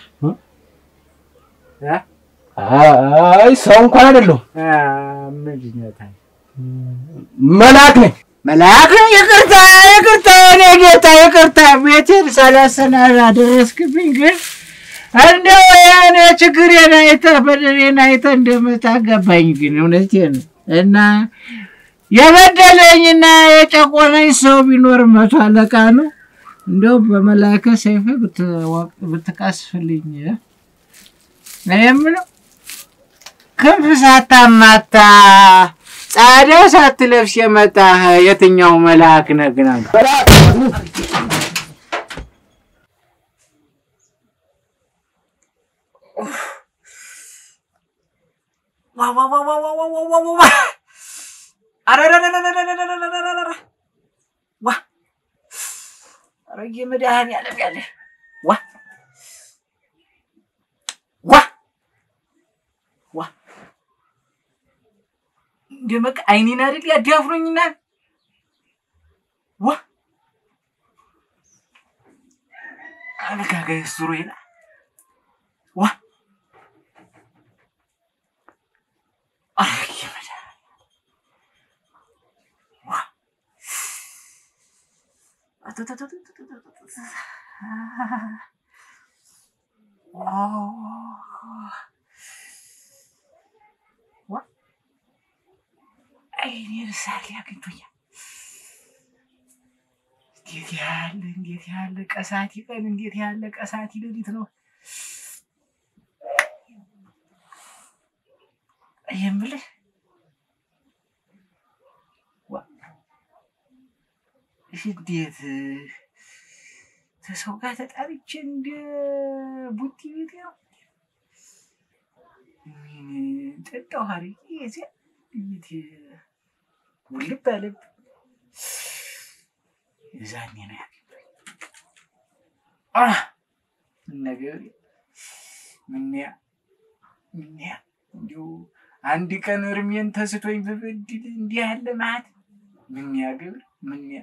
እ? አይ ሰው እንኳን አይደለሁም አ፣ ምንድን ነው ታዲያ? መልአክ ነኝ። መልአክ ነው? ይቅርታ ይቅርታ፣ የእኔ ጌታ ይቅርታ፣ ቤቴን ሳላሰናዳ ደረስክብኝ። ግን እንደው የእኔ ችግሬን አይተህ በደሌን አይተህ እንደምታገባኝ ግን እውነቴን ነው። እና የበደለኝና የጨቆነኝ ሰው ቢኖር መቶ አለቃ ነው። እንደው በመላከ ሰይፍ ብትቀስፍልኝ እኔ የምለው ክንፍ ሳታማታ ጻዳ ሳትለብስ የመጣህ የትኛው መልአክ ነህ ግን አንተ? መድኃኒዓለም ያለ ዋ ዋ ዋ እንደ በቃ አይኔን አይደል ያዳፍሮኝና ዋ አልጋጋይ ሱሮ ይላ ዋ አይ መድኃኒዓለም ዋ አይኔን ሳል ያገኝቶኛል። እንዴት ያለ እንዴት ያለ ቀሳቲ ቀን እንዴት ያለ ቀሳቲ ሌሊት ነው የምልህ። ዋ እሺ፣ እንዴት ተሰው ጋር ተጣልቼ እንደ ቡቲ ቤት ነው ምን ጠጣሁ አድርጌ እዚያ እንዴት ውልብ አለብ የዛኔ ነው ያገባኝ። አ ነገር ምንያ ምንያ እንዲሁ አንድ ቀን እርሜን ተስቶኝ ብበድል እንዲህ ያለ ማለት ምንያ ግብር ምንያ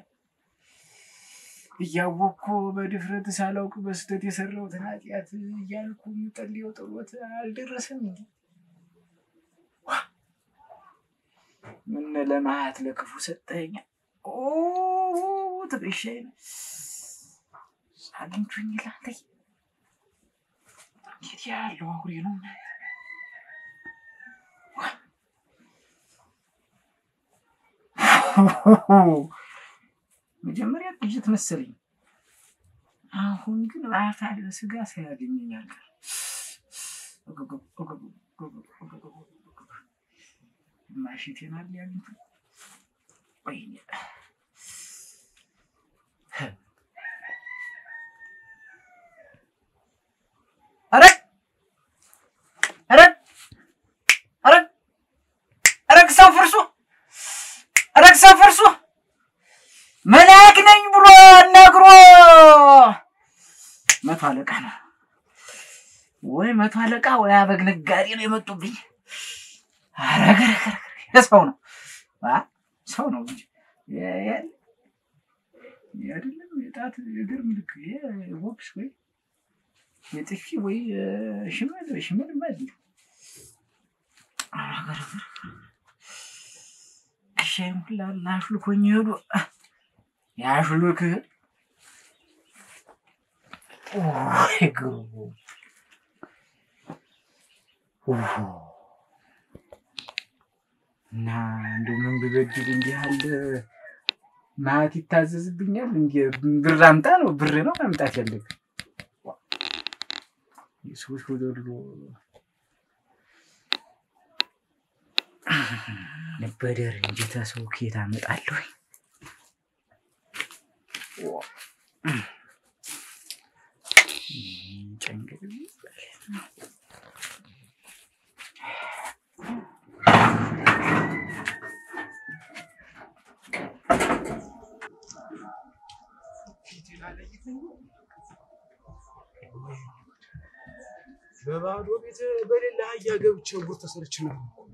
እያወቅኩ በድፍረት ሳላውቅ በስህተት የሰራሁትን ኃጢአት እያልኩ የምጠልየው ጥሎት አልደረሰም እንዲ ምን ለማት ለክፉ ሰጠኛ ትበሻይ አግኝቶኝ ላንተ እንዴት ያለው አውሬ ነው መጀመሪያ ቅጅት መሰለኝ አሁን ግን አካል በስጋ ሳያገኘኛል ማሽቴናል ያሉት ወይኔ ኧረ ኧረ ኧረ ኧረ ክሳው ፍርሱ ኧረ ክሳው ፍርሱ መልአክ ነኝ ብሎ ነግሮ መቶ አለቃ ነው ወይ መቶ አለቃ ወይ አበግ ነጋዴ ነው የመጡብኝ። አረገረገረ ሰው ነው አ ሰው ነው እንጂ የ- የ- አይደለም የጣት የእግር ምልክ ቦክስ ወይ የጥፊ ወይ ሽመል ሽመል ማለት አረገረገረ እሻይም ሁላ ላሽልኮኝ ሄዱ ያሽልክ እግሩ እና እንደው ምን ብበድል እንዲህ ያለ ማት ይታዘዝብኛል? እንዲ ብር አምጣ ነው ብር ነው ማምጣት ያለብህ። የሰዎች ወደሎ ነበደር እንጂ ተሰው ከየት አመጣለሁ? በባዶ ቤት በሌላ አህያ ገብቼ ጉር ተሰርቼ ነው።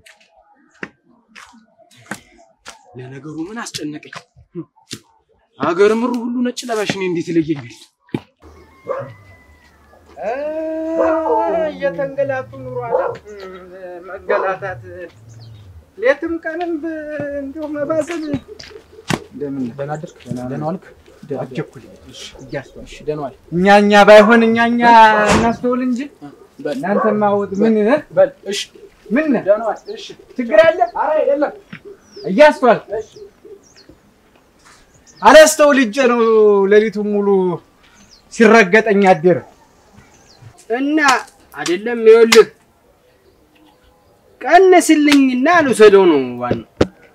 ለነገሩ ምን አስጨነቀኝ? አገር ምሩ ሁሉ ነጭ ለባሽ እኔ እንዴት ይለየኛል? እየተንገላቱ ኑሮ አለ መገላታት ሌትም ቀንም እንዲሁ መባዘን እንደምን ደህና አደርክ? ደህና ዋልክ? አጀኩል እያስተዋል ደህና ዋል። እኛ እኛ ባይሆን እኛ እኛ እናስተውል እንጂ እናንተማ ወጥ ምን በል እሺ፣ ምን ደህና ዋል። እሺ፣ ችግር አለ? ኧረ የለም። እያስተዋል አላስተውል እጄ ነው ሌሊቱን ሙሉ ሲረገጠኝ አደረ። እና አይደለም ይኸውልህ ቀንስልኝና ልውሰደው ነው ዋናው።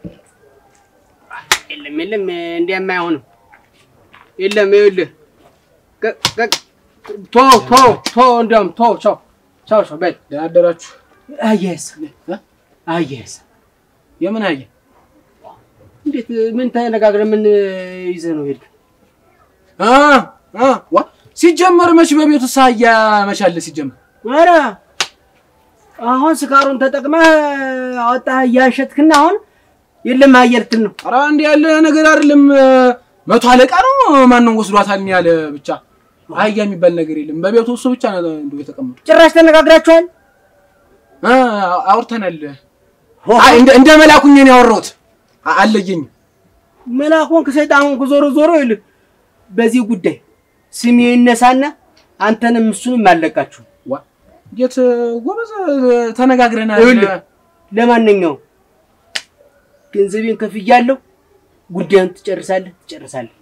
የለም የለም እንዲያማ አይሆንም። የለም ይኸውልህ ቀ- ቀ- ቶ ቶ ቶ እንዲያውም ቶ ቻው ቻው ቻው በል ደህና አደራችሁ። አየህስ አየህስ የምን አየ? እንዴት ምን ተነጋግረን ምን ይዘህ ነው ሄድክ? አ አ ዋ ሲጀመር መች በቤቱ ሳያ መቻለ ሲጀመር ኧረ አሁን ስካሩን ተጠቅመህ አወጣህ እያሸትክና አሁን የለም አየልትን ነው ኧረ እንዲህ ያለ ነገር አይደለም። መቶ አለቃ ነው ማንም ወስዷታል ያለ ብቻ አህያ የሚባል ነገር የለም። በቤቱ እሱ ብቻ ነው እንደው የተቀመጡ። ጭራሽ ተነጋግራችኋል? አ አውርተናል። አይ እንደ እንደ መላኩኝ ነው ያወራሁት። አ- አለየኝም። መላኩን ከሰይጣኑን ዞሮ ዞሮ ይልህ በዚህ ጉዳይ ስሜ ይነሳና አንተንም እሱንም አለቃችሁ። ዋ እንዴት ጎበዝ ተነጋግረናል። ይኸውልህ ለማንኛውም ገንዘቤን ከፍያለሁ። ጉዳዩን ትጨርሳለህ ትጨርሳለህ።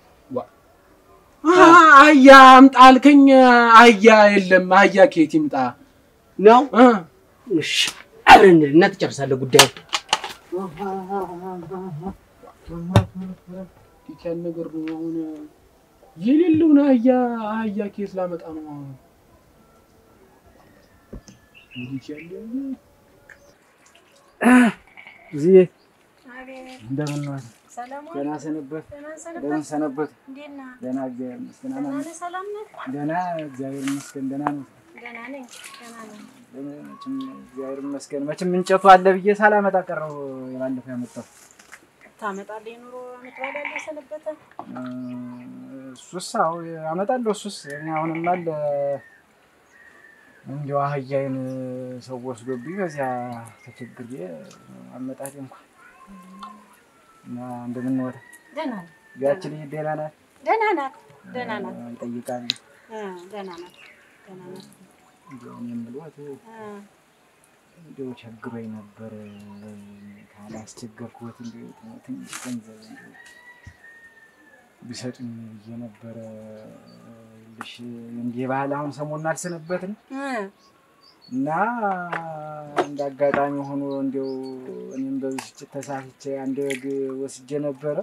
አ- አህያ አምጣ አልከኝ። አህያ የለም። አህያ ከየት ይምጣ? ነው አ እሺ፣ አብረን እንሂድና ትጨርሳለህ ጉዳዩ። እንዴት ያለ ነገር ነው አሁን? የሌለውን አህያ አህያ ከየት ላመጣ ነው አሁን? እንዴት ያለ እዚህ አቤት እንደምን ነው? ሰላም ዋል። ደህና ሰነበት? ደህና ደህና ሰነበት። ሰነበት? እንዴት ነህ? ደህና እግዚአብሔር ይመስገን። ደህና አማን ነህ? ሰላም ነህ? ደህና እግዚአብሔር ይመስገን። ደህና ነው። ደህና ነኝ። ደህና ነኝ። መቼም እግዚአብሔር ይመስገን። መቼም እንጨቱ አለ ብዬ ሳላመጣ ቀረው። የባለፈው ያመጣው ታመጣለህ ኑሮ አመት በዓል ያለ ሰነበተ። እሱስ አዎ አመጣለሁ። እሱስ እኔ አሁንም አለ እንዲያው አህያዬን ሰው ወስዶብኝ በዚያ ተቸግሬ አመጣጤ እንኳን እና እንደምንወጣ ደህና ነኝ። ያችን ልጅ ደህና ናት? ደህና ናት። ደህና ናት። እጠይቃለሁ። እ ደህና ናት። ደህና ናት። እንዲያው እኔ የምልዎት እ እንዲያው ቸግሮኝ ነበር ካላስቸገርኩት እንዲያው ትንሽ ገንዘብ እንዲያው ቢሰጡኝ ብዬ ነበረ። ልሽ እንዲህ ባህል አሁን ሰሞኑን አልሰነበትም እ እና እንደ አጋጣሚ ሆኖ እንዲያው እኔም በብስጭት ተሳስቼ አንድ በግ ወስጄ ነበረ።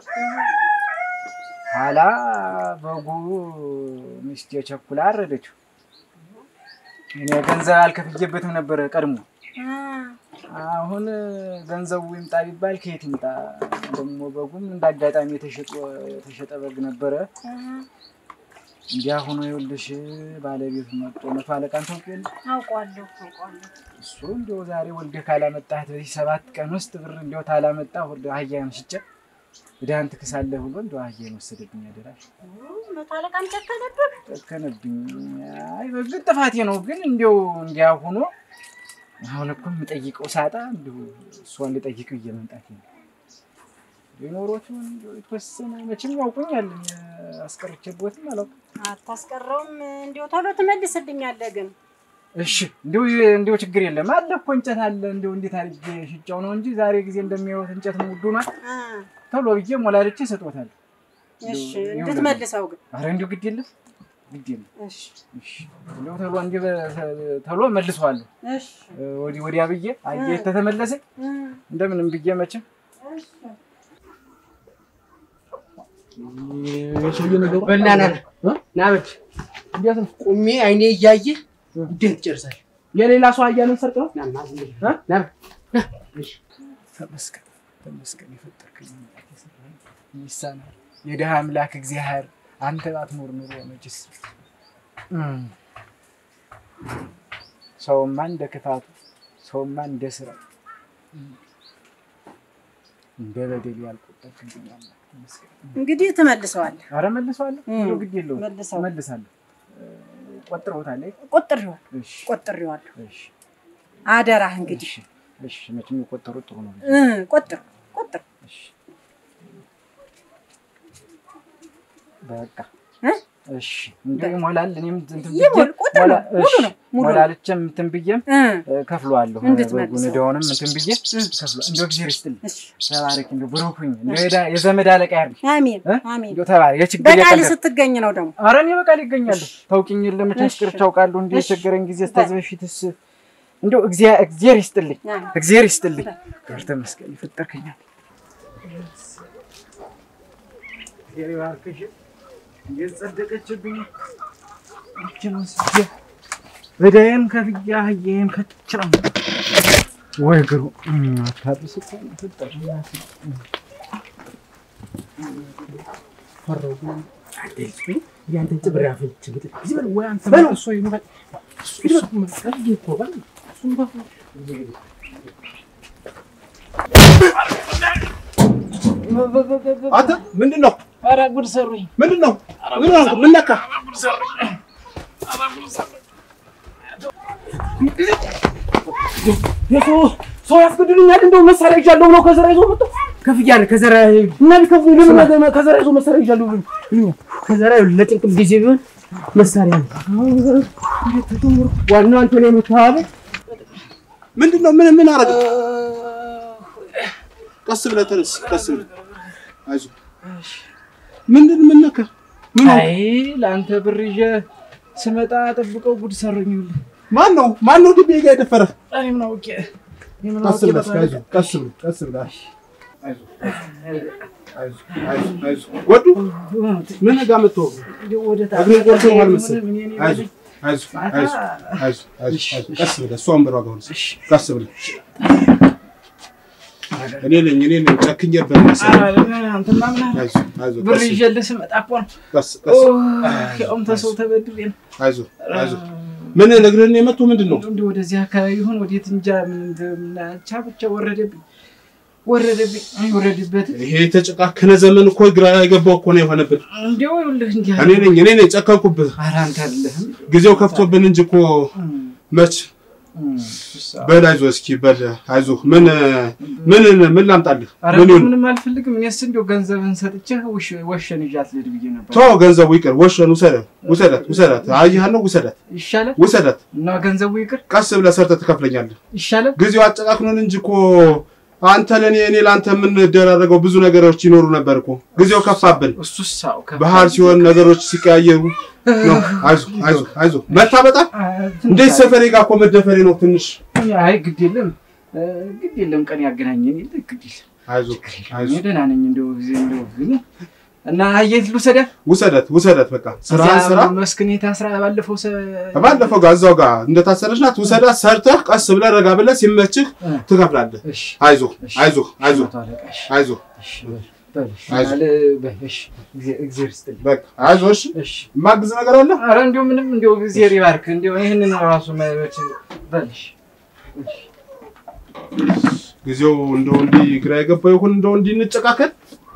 ኋላ በጉ ሚስቴ ቸኩላ አረደችው። እኔ ገንዘብ አልከፍዬበትም ነበረ ቀድሞ። እ አሁን ገንዘቡ ይምጣ ቢባል ከየት ይምጣ? ደግሞ በጉም እንደ አጋጣሚ የተሸጠ የተሸጠ በግ ነበረ። እ እንዲያ ሆኖ ይኸውልሽ ባለቤቱ መጥቶ መቶ አለቃን ታውቂ የለ አውቀዋለሁ አውቀዋለሁ። እሱ እንዲያው ዛሬ ወልደህ ካላመጣህ በዚህ ሰባት ቀን ውስጥ ብር እንዲያው ታላመጣህ ወደ አህያህን ሽጬ ዕዳህን ትክሳለህ ብሎ እንዲያው አህያህን ወሰደብኝ። አደራሽ ኡ፣ መቶ አለቃም ጨከነብህ። ጨከነብኝ። አይ በግጥ ጥፋቴ ነው፣ ግን እንዲያው እንዲያ ሆኖ አሁን እኮ የምጠይቀው ሳጣ እንዲሁ እሷን ልጠይቅ ብዬ መምጣቴ ነው። የኖሮቹን እንዲያው የተወሰነ መቼም ያውቁኛል አስቀርቼቦትም አላውቅም። አታስቀረውም። እንዲሁ ቶሎ ትመልስልኛለህ ግን እሺ እንዲሁ እንዲሁ ችግር የለም አለ እኮ እንጨት አለ። እንዲሁ እንዴት አድርጌ ሽጫው ነው እንጂ ዛሬ ጊዜ እንደሚያዩት እንጨት ውዱ ነው። እ ቶሎ ብዬ ሞላልቼ ሰጥቶታል። እሺ እንድትመልሰው ግን አረ እንዲሁ ግድ የለም ግድ የለም። እሺ እሺ እንዲሁ ቶሎ እንዲህ በ- ቶሎ መልሰዋለሁ። እሺ ወዲህ ወዲያ ብዬ አየህ ተተመለሰ እ እንደምንም ብዬ መቼም እሺ የሰውዬ ነገሩ በል ና ና ና እ? ና በል እንዴት ነው? ቁሜ አይኔ እያየ ጉዳይን ትጨርሳለህ። የሌላ ሰው አህያንን ሰርቅ ነው? ና ና ዝም ብለህ እ? ና በል ተመስገን ተመስገን የፈጠርከኝ አምላክ የሰራኸኝ ይሳናል። የድሃ አምላክ እግዚአብሔር አንተ ባትኖር ኑሮ መችስ እም፣ ሰውማ እንደ ክፋቱ ሰውማ እንደ ስራው እም፣ እንደ በደል ያልቆጠርክብኝ አምላክ ይመስገን። እንግዲህ ትመልሰዋለህ። ኧረ መልሰዋለሁ፣ እም፣ እንደው ግድ የለውም መልሰው መልሳለሁ። ቆጥረውታል። አይ? ቆጥሬዋለሁ እሺ ቆጥሬዋለሁ። እሺ አደራህ እንግዲህ እሺ እሺ፣ መቼም የቆጠሩት ጥሩ ነው። እ ቆጥር ቆጥር እሺ በቃ እ? እሺ፣ እንደው ይሞላል። እኔም እንትን ብዬ ይሞል ቁጥር ነው ሞላ- ሙሉ እሺ፣ ነው ሙሉ ነው። ሞላልቼም እንትን ብዬም እ እ፣ ከፍለዋለሁ። እንድትመልሰው። በጉን ዕዳውንም እንትን ብዬ እ። ከፍለ እንደው እግዚአብሔር ይስጥልኝ። እሺ ተባረክ። እንደው ብሩክ ሁኝ። እንደው የዳ- የዘመድ አለቃ ያድርግ። አሜን እ? አሜን። እንደው ተባረክ። የችግር በቃል የቀለብ ስትገኝ ነው ደግሞ ኧረ እኔ በቃል ይገኛሉ። ታውቂኝ የለ መቼም እሺ። ፍቅር ታውቃለሁ። እንደ እሺ። የቸገረኝ ጊዜ እስከዚህ በፊትስ እንደው እግዚአ- እግዚአብሔር ይስጥልኝ፣ አሜን። እግዚአብሔር ይስጥልኝ። ክብር ተመስገን የፈጠርከኛል። እግዚአብሔር ይባርክሽ። እንዴት ጸደቀችብኝ። ይችን ወስጄ በዳዬን ከፍያ አህዬን ከችራ ወይ እግሩ እም፣ አታብስ እኮ ነው የፈጠረኝ እናቴ። እም። ፈራሁ ግን ያንተን ጭብር ያፈልች ብትል እዚህ በል ወይ አንተ በለው። እሱ ይበል አንተ ምንድን ነው ኧረ ጉድ ሰሩኝ። ምንድን ነው ምን ሆንክ? ምን ነካ? ሰው ያስገድሉኛል። እንደው መሳሪያ ይዣለሁ ብለው ከዘራ ይዞ መጣ። ከፍያለሁ ከዘራ እና ቢከፍሉ ለምን ነገ- ከዘራ ይዞ መሳሪያ ይዣለሁ ብሎ ከዘራ ለጭንቅም ጊዜ ቢሆን መሳሪያ ነው። ዋናው አንተ ነው የምታዋበው። ምንድን ነው ምን ምን አደረገ? ቀስ ብለህ ተነስ፣ ቀስ ብለህ አይዞህ። ምንድን ምን ነካ? ምን ሆንክ? አይ ለአንተ ብር ይዤ ስመጣ ጠብቀው ጉድ ሰሩኝ። ይኸውልህ ማን ነው ማን ነው ድቤ ጋር የደፈረ? እኔ ምን አውቄ እኔ ምን ቀስ አውቄ ብለህ በጣም አይዞህ፣ ቀስ ብለህ ቀስ ብለህ አይዞህ፣ አይዞህ፣ አይዞህ፣ አይዞህ። ወዱ ምን ጋር መጥቶ እንደው ወደ ታች እግሬን ቆርጦኛል መሰለኝ። ምን እኔ አይዞህ፣ አይዞህ፣ አይዞህ፣ አይዞህ፣ አይዞህ፣ አይዞህ። ቀስ ብለህ እሷ ወንበሯ ጋር ሆነህ ቀስ ብለህ እኔ ነኝ እኔ ነኝ ጨክኜብህ መሰለኝ። ኧረ አንተማ ምን አለ አይዞህ፣ አይዞህ፣ ብር ቀስ ብለህ ይዤልህ ስመጣ እኮ ነው ቀስ ቀስ ያውም ተሰው ተበድሬ ነው። አይዞህ፣ አይዞህ። ምን እግርህን የመቱ ምንድን ነው? እንዲህ ወደዚህ አካባቢ ይሁን ወዴት እንጃ ምን እንደምናቻ ብቻ ወረደብኝ ወረደብኝ ወረድበት ይሄ የተጨቃከነ ዘመን እኮ ግራ የገባው እኮ ነው የሆነብን። እንዲያው ይኸውልህ እንዲህ እኔ ነኝ እኔ ነኝ ጨከንኩብህ። ኧረ አንተ አይደለህም ጊዜው ከፍቶብን እንጂ እኮ መች እም፣ በል አይዞህ እስኪ በል አይዞህ። ምን ምን ምን ላምጣልህ? ኧረ ምን ይሁን? ምንም አልፈልግም እኔስ እንዲያው ገንዘብህን ሰጥቼህ ውሽ- ወሸን ይዣት ልሂድ ብዬ ነበር ተው ገንዘቡ ይቅር። ወሸን ውሰዳት ውሰዳት ውሰዳት። አየሃለሁ ውሰዳት ይሻላል ውሰዳት። እና ገንዘቡ ይቅር ቀስ ብለህ ሰርተህ ትከፍለኛለህ። ይሻላል ጊዜው አጨቃክኖን እንጂ እኮ አንተ ለእኔ እኔ ለአንተ የምንደራረገው ብዙ ነገሮች ይኖሩ ነበር እኮ። ጊዜው ከፋብን። እሱስ አዎ ከፍ- ባህር ሲሆን ነገሮች ሲቀያየሩ ነው። አይዞህ አይዞህ አይዞህ። መታ በጣም አ፣ ትንሽ እንዴት ሰፈሬ ጋር እኮ መደፈሬ ነው ትንሽ። አይ ግድ የለም እ፣ ግድ የለም ቀን ያገናኘን የለ ግድ የለም አይዞህ እኔ አይዞህ። ደህና ነኝ እንደው ጊዜ እንደው ግን እና አየት ልውሰዳት ውሰዳት ውሰዳት። በቃ ስራህን ስራ። መስክኔ ታስራ ባለፈው ሰ ባለፈው ጋር እዛው ጋር እንደታሰረች ናት። ውሰዳት፣ ሰርተህ ቀስ ብለህ ረጋ ብለህ ሲመችህ እ፣ ትከፍላለህ። እሺ አይዞህ እሺ። አይዞህ አይዞህ መቶ አለቃ፣ እሺ፣ አይዞህ። እሺ፣ በል፣ በል፣ እሺ፣ አይዞህ። አለ- በል፣ እሺ፣ እግዚአብሔር እግዚአብሔር ይስጥልኝ። በቃ አይዞህ። እሺ እሺ የማግዝ ነገር አለ? ኧረ እንዲሁ ምንም እንዲሁ እግዚአብሔር ይባርክ እንዲሁ ይህንን ራሱ መች በል እሺ፣ እሺ። ጊዜው እንደው እንዲህ ግራ የገባው ይሁን እንደው እንዲህ እንጨቃከል።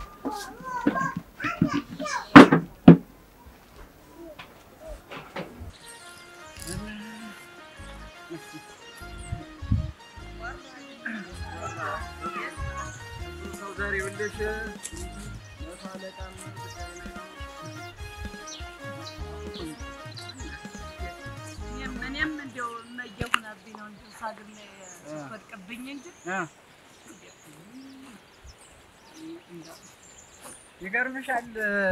እኔም እንደው እመየሁነብኝ ነው እንጂ ሳግም ወድቅብኝ እንጂ ይገርምሻል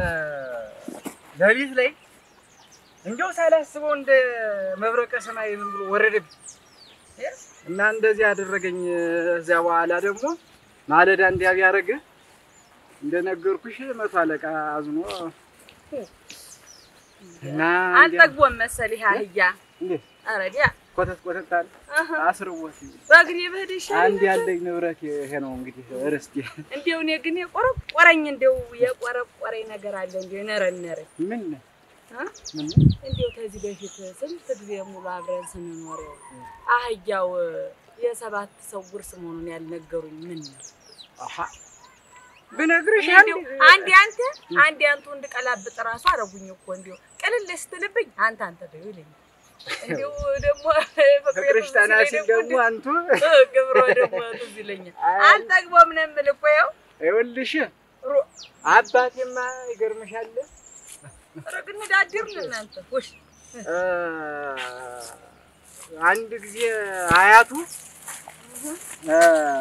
ሌሊት ላይ እንዲያው ሳላስበው እንደ መብረቀ ሰማይ ምን ብሎ ወረደብኝ እና እንደዚህ አደረገኝ። እዚያ በኋላ ደግሞ ማለዳ እንዲያ ቢያደርግ እንደነገርኩሽ መቶ አለቃ አዝኖ እና እንዲያ- አልጠግቦም መሰለህ አህያ። እንዴት? ኧረ ዲያ ኮተት ኮተት አለ አስርቦት በእግሬ ብሄድ ይሻለኝ አንድ ነበር። ያለኝ ንብረት ይሄ ነው እንግዲህ ርስቴ። እንዲያው እኔ ግን የቆረቆረኝ እንዲያው የቆረቆረኝ ነገር አለ እንዲያው የነረነረኝ ምን አ? ምን እንዲያው ከዚህ በፊት ስንት ጊዜ ሙሉ አብረን ስንኖር አህያው የሰባት ሰው ውርስ መሆኑን ያልነገሩኝ ምን ነው? አሃ ብነግርሽ እንዲያው አንዴ አንተ አንዴ አንቱ እንድቀላብጥ ራሱ አረጉኝ እኮ እንዲያው ቅልል ስትልብኝ አንተ አንተ በይው ይለኛል። እንዲያው ደግሞ ፍቅርሽ ጠና ሲል ደግሞ አንቱ ግብሮ ደግሞ ትዝ ይለኛል። አልጠግቦም ነው የምልህ እኮ ያው ይኸውልሽ ሮ- አባቴማ ይገርምሻል ኧረ ግን እንዳድር ነው እናንተ ውሽ እ፣ አንድ ጊዜ አያቱ እ፣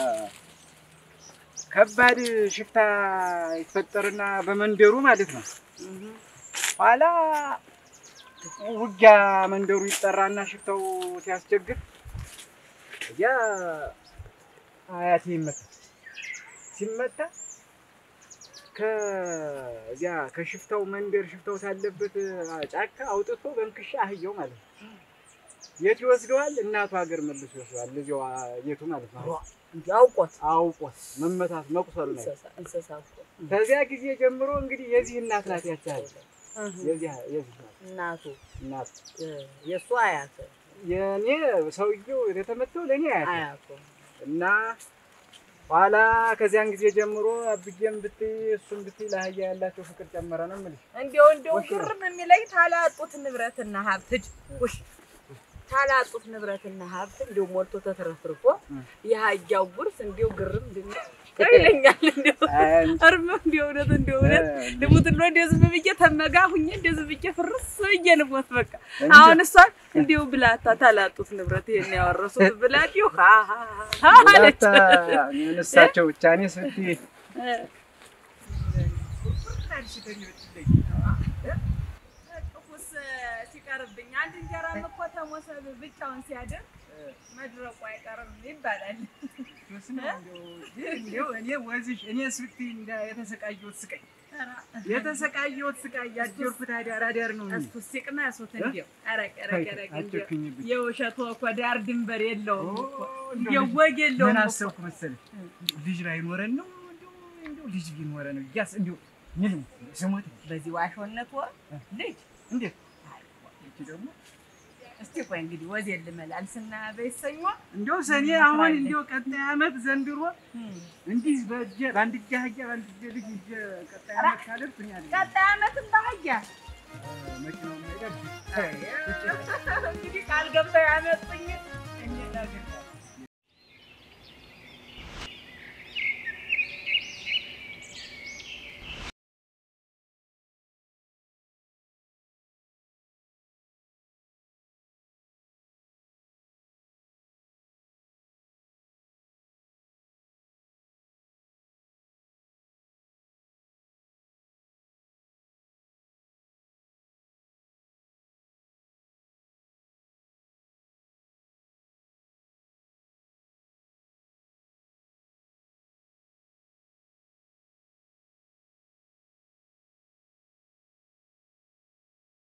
ከባድ ሽፍታ ይፈጠርና በመንደሩ ማለት ነው። ኋላ ውጊያ መንደሩ ይጠራና ሽፍታው ሲያስቸግር ያ አያቴ ይመታል። ሲመታ ከዚያ ከሽፍታው መንደር ሽፍታው ሳለበት ጫካ አውጥቶ በንክሻ አህየው ማለት ነው። የት ይወስደዋል? እናቱ ሀገር መልሶ ይወስደዋል። እዚያው የቱ ማለት ነው። እንዲህ አውቆት አውቆት መመታት መቁሰሉ ነው። እንስሳ እንስሳ እኮ ከዚያ ጊዜ ጀምሮ እንግዲህ የዚህ እናት ናት ያቻል እህ፣ የዚህ የዚህ ናት እናቱ እናት እ፣ የእሱ አያት የኔ ሰውየው የተመተው ለእኔ አያት አያቱ እና ኋላ ከዚያን ጊዜ ጀምሮ አብዬም ብትይ እሱም ብትይ ለአህያ ያላቸው ፍቅር ጨመረ ነው የምልሽ። እንዲያው እንዲያው ግርም የሚለኝ ታላጡት ንብረትና ሀብት እጅ ውሽ ታላጡት ንብረትና ሀብት እንዲያው ሞልቶ ተትረፍርፎ የሀያው ጉርስ እንዲያው ግርም እንዲያው ይለኛል። እንዲያው እርም እንዲያው እውነት እንዲያው እውነት ልሙት ነው እንዲያው ዝም ብዬ ተመጋ ሁኜ እንዲያው ዝም ብዬ ፍርስ ብዬ ልሞት በቃ። አሁን እሷን እንዲያው ብላታ ታላጡት ንብረት ይሄን ያወረሱት ብላ እንዲያው ሀ ሀ ሀ አለች። እሳቸው ብቻ እኔ ስትይ ጥቁስ ሲቀርብኝ አንድ እንጀራም እኮ ተሞሰብ ብቻውን ሲያደር መድረቁ አይቀርም ይባላል። እንዲያው እኔ ወዝሽ እኔ ስትይ እንዳ የተሰቃየሁት ስቃይ የተሰቃየሁት ስቃይ ያደርኩት አዳር አዳር ነው። እኔ። እሱ ሲቅመሱት እንዲያው ኧረቅ ኧረቅ ኧረቅ እንዲያው አትጨክኝብኝ። የውሸቱ እኮ ዳር ድንበር የለውም እኮ እንደው እንዲያው ወግ የለውም ምን እኮ። አሰብኩ መሰለሽ? ልጅ ላይ ኖረን ነው እንደው እንደው ልጅ ቢኖረ ነው እያስ እንደው ምን ስሞት በዚህ ዋሾነት ወ ልጅ እንዴት እቺ ደግሞ እስቲ ቆይ እንግዲህ ወዜን ልመላልስና በይሰኞ እንደው ሰኔ አሁን እንደው ቀጣይ ዓመት ዘንድሮ እንዲህ በእጄ በአንድ እጄ አህያ በአንድ እጄ ልጅ ይዤ ቀጣይ ዓመት ካደርኩ እኔ አይደለም ቀጣይ ዓመትም ባህያ መኪናው የማይደርስ እንግዲህ ቃል ገብተው ያመጡኝ እኔ ነገር